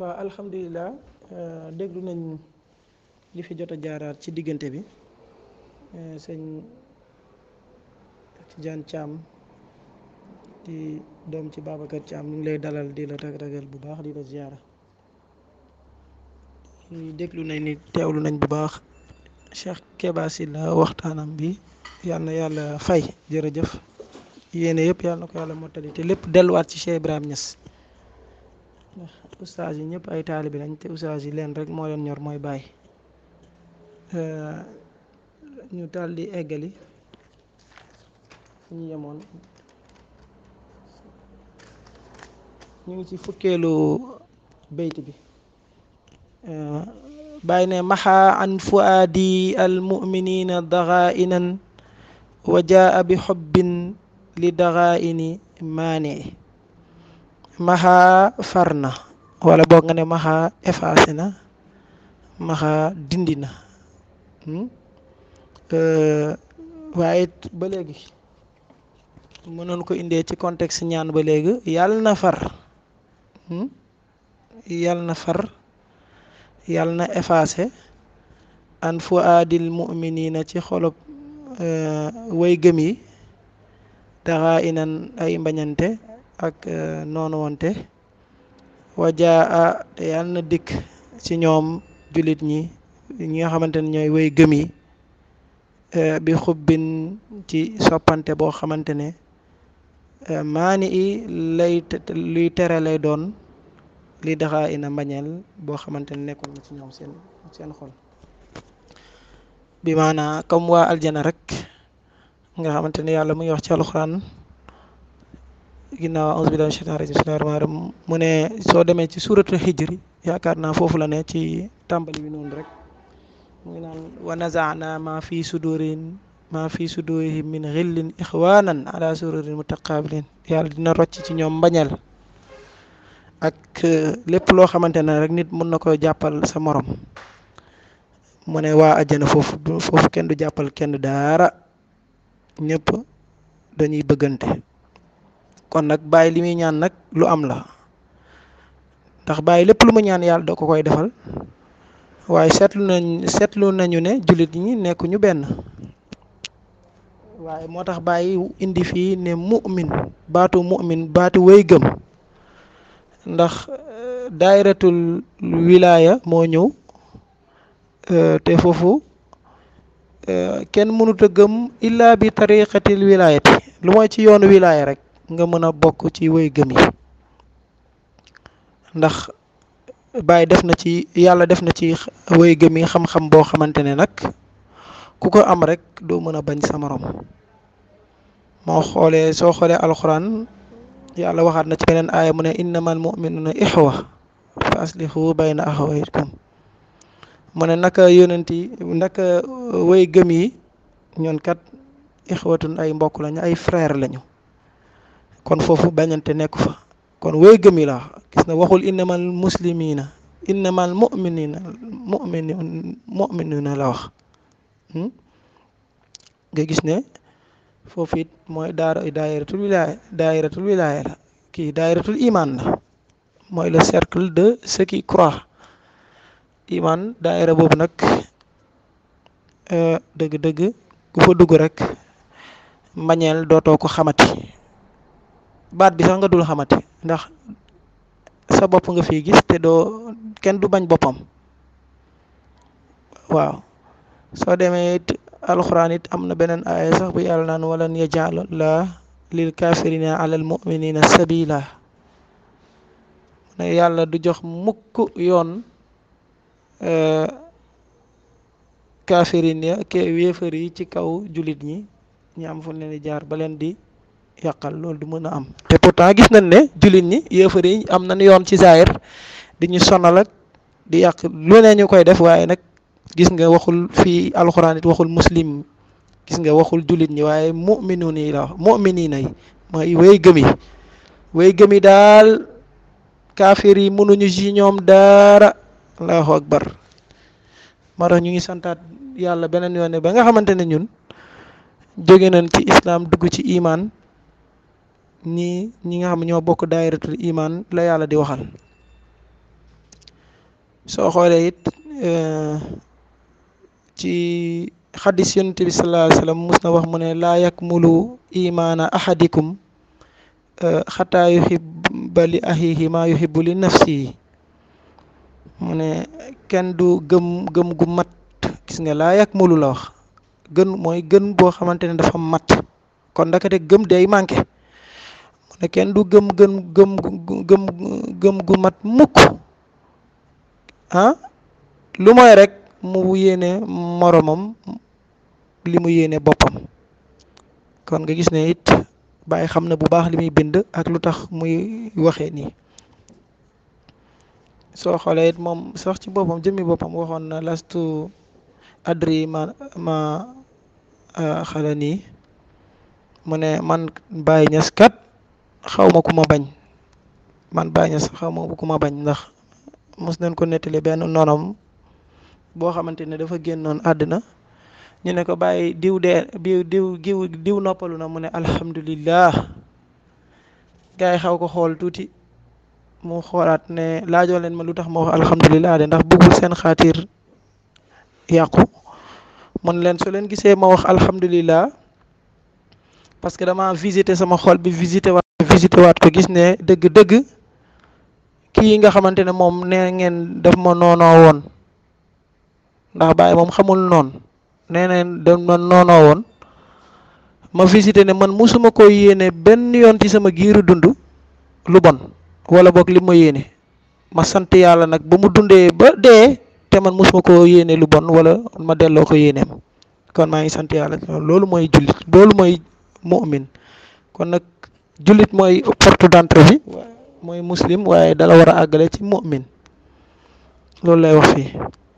waaw alhamdulilah déglu nañ li fi jot a jaaraat ci diggante bi sëñ Tidiane Thiam di doom ci Babacar Thiam ñu ngi lay dalal di la ragal bu baax di la ziyaara déglu nañ ni teewlu nañ bu baax Cheikh Keba Sylla waxtaanam bi yal na yàlla fay jërëjëf yéene yëpp yal na ko yàlla mottali te lépp delluwaat ci Cheikh Ibrahima Niass ndax ustaas yi ñëpp ay taalibi lañ te ustaas yi leen rek moo leen ñor mooy bàyyi ñu daal di eggali fu ñu yemoon ñu ngi ci fukkeelu bayt bi bàyyi ne maxa an fuaadi al muminina daxainan wa jaa bi xobbin li daxaini maane maxa far na wala boog nga ne maxa effacé na maxa dindi na waaye ba léegi mënoon ko indee ci contexte ñaan ba léegi yàlla na far yàlla na far yàlla na effacé an fu aadil muminina ci xolob way gëm yi daxa inan ay mbañante ak noonu wonte wajaa te yàlla na dikk ci ñoom jullit ñi ñi nga xamante ne ñooy way gëm yi bi xubbin ci soppante boo xamante ne maani i lay luy tere lay doon li daxaa ina mbañeel boo xamante ne nekkul na ci ñoom seen seen xol bi maanaa comme waa aljana rek nga xamante ne yàlla mu ngi wax ci alxuraan ginnaaw auzu billahi mina shaytaani rajiim bismillahi rahmaani rahiim mu ne soo demee ci suuratul hijri yaakaar naa foofu la ne ci tàmbali bi noonu rek mu ngi naan wa nazaana ma fi sudurin ma fi sudurihim min xillin ixwanan ala sururin mutaqabilin yàlla dina rocc ci ñoom mbañeel ak lépp loo xamante ne rek nit mun na ko jàppal sa morom mu ne waa àjjana foofu foofu kenn du jàppal kenn daara ñëpp dañuy bëggante kon nag bàyyi li muy ñaan nag lu am la ndax bàyyi lépp lu mu ñaan yàlla da ko koy defal waaye seetlu nañ seetlu nañu ne jullit ñi nekkuñu benn waaye moo tax bàyyi indi fii ne mu'min baatu mu'min baatu wéy gëm ndax daayiratul wilaaya moo ñëw te foofu kenn mënut a gëm illa bi tariqatil wilaayati lu mooy ci yoonu wilaaya rek nga mën a bokk ci wéy gëm yi ndax Baay def na ci yàlla def na ci wéy gëm yi xam-xam boo xamante ne nag ku ko am rek doo mën a bañ sa morom moo xoolee soo xoolee alxuraan yàlla waxaat na ci beneen aaya mu ne innamal mu'minuna ixwa fa aslihu bayna axawaykum mu ne naka yonent yi naka way gëm yi ñoon kat ixwatun ay mbokk lañu ay frère lañu kon foofu bañante nekku fa kon way gëm yi la gis na waxul innamal muslimina innamal mu'minina mu'minu mu'minuna la wax nga gis ne foofu it mooy daara daayiratul wilaaya daayiratul wilaaya la kii daayiratul iman la mooy le cercle de ceux qui croient iman daayira boobu nag dëgg-dëgg ku fa dugg rek mbañeel dootoo ko xamati baat bi sax nga dul xamati ndax sa bopp nga fi gis te doo kenn du bañ boppam waaw soo demee it alxuraan it am na beneen aaya sax bu yàlla naan walan yajal la lil kafirina alal muminina sabila ne yàlla du jox mukk yoon kafirin ya ke wéefar yi ci kaw jullit ñi ñi am fu leen di jaar ba leen di yàqal loolu du mën a am te pourtant gis nañ ne jullit ñi yéefar yi am nañ yoon ci zaahir di ñu sonal ak di yàq lu ne ñu koy def waaye nag gis nga waxul fii alxuraan it waxul muslim gis nga waxul jullit ñi waaye mu'minuun yi la wax mu'miniina yi mooy way gëm yi way gëm yi daal kaafir yi mënuñu ci ñoom dara allahu akbar moo tax ñu ngi santaat yàlla beneen yoon ne ba nga xamante ne ñun jóge nañ ci islam dugg ci iman ñi ñi nga xam ñoo bokk daayiratul iman la yàlla di waxal soo xoolee it ci xaddis yonent bi sallallahu alayhi wa sallam mus na wax mu ne laa yakmulu imaana ahadikum xataa yuhibba li axihi maa yuhibbu li nafsihi mu ne kenn du gëm gëm gu mat gis nga laa yakmulu la wax gën mooy gën boo xamante ne dafa mat kon ndakate gëm day manqué mu ne kenn du gëm gën gëm gëm gëm gu mat mukk ah lu mooy rek mu yéene moromam li mu yéene boppam kon nga gis ne it bàyyi xam na bu baax li muy bind ak lu tax muy waxee nii soo xoolee it moom sax ci boppam jëmmi boppam waxoon na lastu adri ma ma xala nii mu ne man Baye Niass kat xaw ma ku ma bañ man Baye Niass xaw ma ku ma bañ ndax mos nañ ko nettali benn nonom boo xamante ne dafa génnoon àddina ñu ne ko bàyyi diw dee diw diw diw diw noppalu na mu ne alhamdulillah gars yi xaw ko xool tuuti mu xoolaat ne laajoo leen ma lu tax ma wax alhamdulillah de ndax bëggul seen xaatir yàqu mun leen su leen gisee ma wax alhamdulillah parce que dama visité sama xol bi visité waat visité waat ko gis ne dëgg-dëgg kii nga xamante ne moom nee ngeen daf ma noonoo woon ndax Baye moom xamul noonu nee neen daf ma noonoo woon ma visité ne man musuma ko yéene benn yoon ci sama giiru dund lu bon wala boog li ma yéene ma sant yàlla nag ba mu dundee ba dee te man musuma ko yéene lu bon wala ma delloo ko yéeneem kon maa ngi sant yàlla loolu mooy jullit loolu mooy mu'min kon nag jullit mooy porte d'entrée bi mooy muslim waaye dala war a àggale ci mu'min loolu lay wax fii